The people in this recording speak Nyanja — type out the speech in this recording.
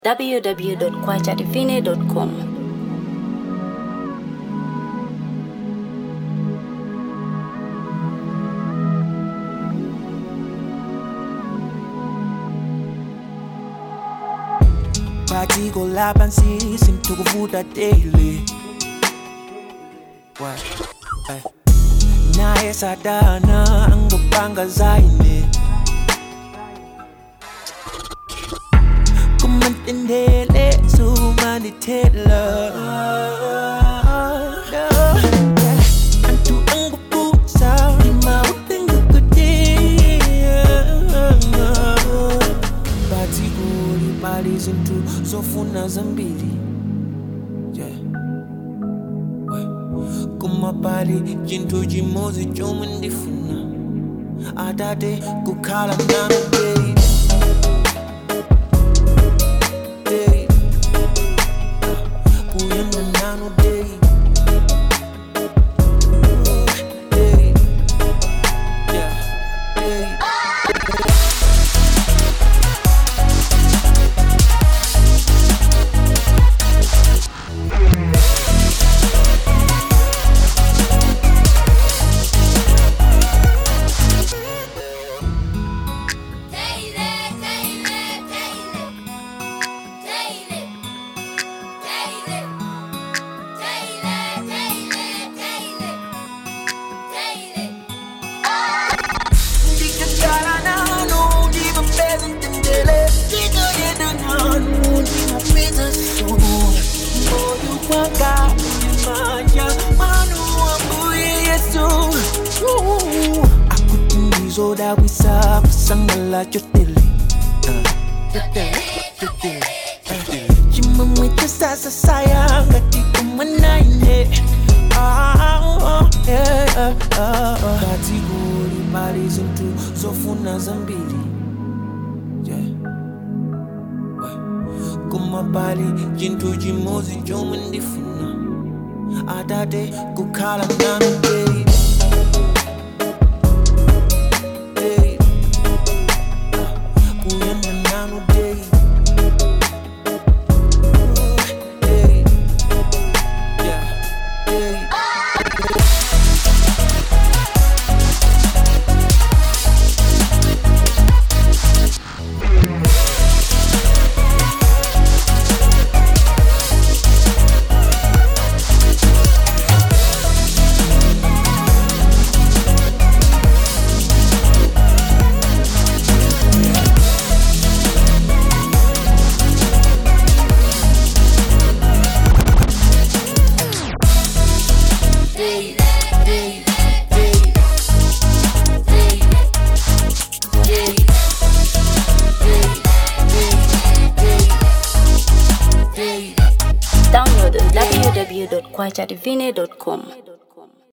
www.kwachadivine.com. Batiko lapansi sintukuvuta daily What? Ay. Naye sadana angopanga zaine kumantendele sumanithela antu angubusa imawutengukutia bathi kulibali izinto zofuna zambili yeah. We. kumabali chintu chimozi chomwe ndifuna atate kukhala nami baby day. Kuyenda nanu day. Day. Yeah. Day. Ndikakhala nanu, ndimapeza ntendele. Ndikoyenda nanu, ndimapeza so. Moyo wanga unyamanya, manu wambuye Yesu. Uh, akuti ndizodabwisa kusangala chotele chotele chotele chimwemwe chasasasaya ngati kumwanaine ngati kuli pali zinthu zofuna zambiri Yeah. We. koma pali chinthu chimodzi chomwe ndifuna atate kukhala nanu baby Baby. Ah, kuyenda nanu baby Hey, yeah, hey. Download on www.kwachadivine.com.